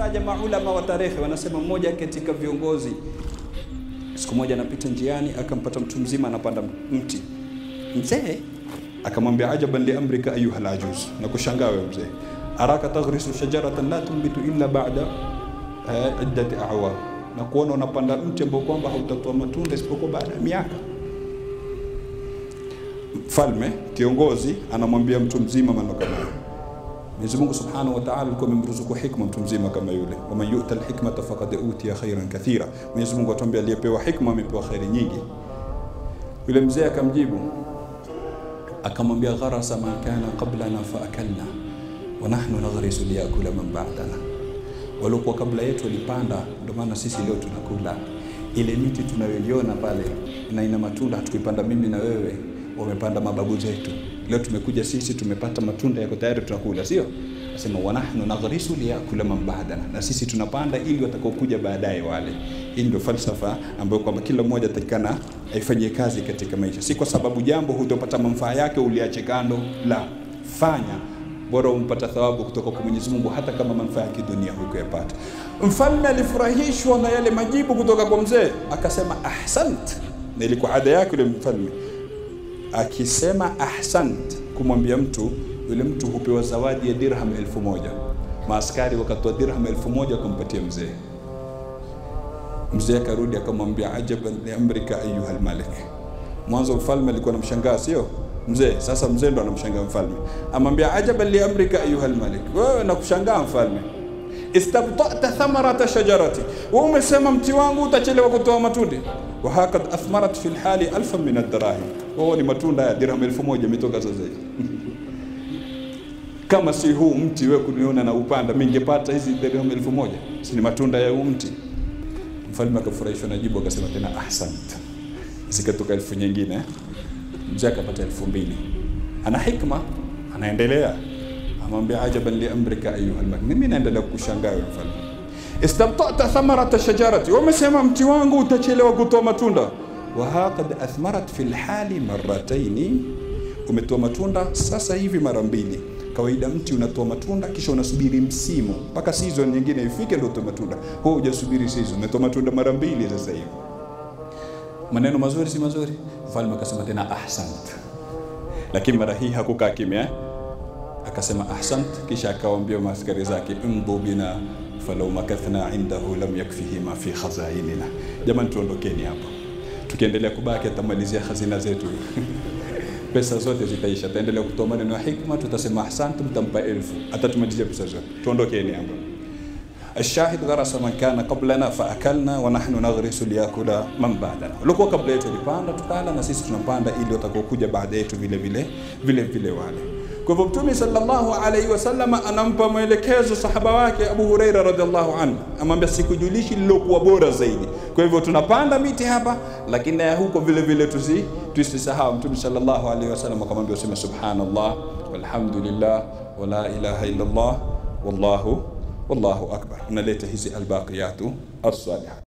kutaja maulama wa tarehe, wanasema mmoja katika viongozi siku moja anapita njiani, akampata mtu mzima anapanda mti. Mzee akamwambia ajaban li amrika ayuha alajuz, na kushangaa wewe mzee, araka taghrisu shajaratan la tumbitu illa ba'da eh, iddati a'wam, na kuona unapanda mti ambao kwamba hautatoa matunda isipokuwa baada ya miaka. Mfalme kiongozi anamwambia mtu mzima maneno kama hayo. Mwenyezi Mungu Subhanahu wa Ta'ala alikuwa amemruzuku hikma mtu mzima kama yule, waman yu'ta alhikmata faqad utiya khairan kathira. Mwenyezi Mungu atuambia aliyepewa hikma amepewa khairi nyingi. Yule mzee akamjibu akamwambia, gharasa man kana qablana fa akalna wa nahnu naghrisu liyakula man ba'dana, waliokuwa kabla yetu walipanda, ndio maana sisi leo tunakula. Ile miti tunayoiona pale na ina matunda hatukuipanda mimi na wewe, wamepanda mababu zetu. Leo tumekuja sisi tumepata matunda yako tayari tunakula, sio? Nasema wa nahnu naghrisu liyakula man ba'dana, na sisi tunapanda ili watakaokuja baadaye wale. Hii ndio falsafa ambayo kwamba kila mmoja atakikana aifanyie kazi katika maisha, si kwa sababu jambo hutopata manufaa yake uliache kando, la fanya bora umpata thawabu kutoka kwa Mwenyezi Mungu hata kama manufaa ya kidunia hukuyapata. Mfalme alifurahishwa na yale majibu kutoka kwa mzee, akasema ahsant, na ilikuwa ada yake yule mfalme akisema ahsant kumwambia mtu yule mtu hupewa zawadi ya dirham elfu moja. Maaskari wakatoa dirham elfu moja wakampatia mzee. Mzee akarudi akamwambia ajaban li amrika ayuha almalik. Mwanzo mfalme alikuwa anamshangaa, sio mzee. Sasa mzee ndo anamshangaa mfalme, amwambia ajaban li amrika ayuha almalik, wewe nakushangaa mfalme istabtata thamarata shajarati, wewe umesema mti wangu utachelewa kutoa matunda. wa hakad athmarat fi lhali alfan min addarahim, wao ni matunda ya dirham elfu moja imetoka sasa hivi kama si huu mti wewe kuniona na upanda, mimi ningepata hizi dirham elfu moja si ni matunda ya huu mti. Mfalme akafurahishwa na jibu, akasema tena ahsant, zikatoka elfu nyingine. Mzee akapata elfu mbili. Ana hikma, anaendelea amwambia ajaban li amrika ayuha almalik, mimi naendelea kukushangaa wewe mfalme. Istabtata thamarata shajarati, wamesema mti wangu utachelewa kutoa matunda. Wa haqad athmarat fi lhali marrataini, umetoa matunda sasa hivi mara mbili. Kawaida mti unatoa matunda kisha unasubiri msimu mpaka season nyingine ifike ndio utoe matunda. Wewe hujasubiri season, umetoa matunda mara mbili sasa hivi. Maneno mazuri si mazuri? Mfalme akasema tena ahsant, lakini mara hii hakukaa kimya, akasema ahsant, kisha akawaambia maaskari zake imdhu bina falau makathna indahu lam yakfihi ma fi khazainina. Jamani, tuondokeni hapa, tukiendelea kubaki atamalizia hazina zetu pesa zote zitaisha. Ataendelea kutoa maneno ya hikma, tutasema ahsantum, mtampa elfu, atatumalizia pesa zote. Tuondokeni hapa. Ashahid gharasa man kana qablana fa akalna wa nahnu naghrisu liyakula man ba'dana, walikuwa kabla yetu walipanda tukala, na sisi tunapanda ili watakaokuja baada yetu vile vile vile vile wale. Kwa hivyo Mtume sallallahu alaihi wasallam anampa maelekezo sahaba wake Abu Huraira radhiallahu anhu, amwambia sikujulishi lilokuwa bora zaidi. Kwa hivyo tunapanda miti hapa, lakini na huko vile vile tusi tusisahau. Mtume sallallahu alaihi wasallam akamwambia useme subhanallah walhamdulillah wala ilaha illa Allah wallahu wallahu akbar. Unaleta hizi albaqiyatu as-salihat.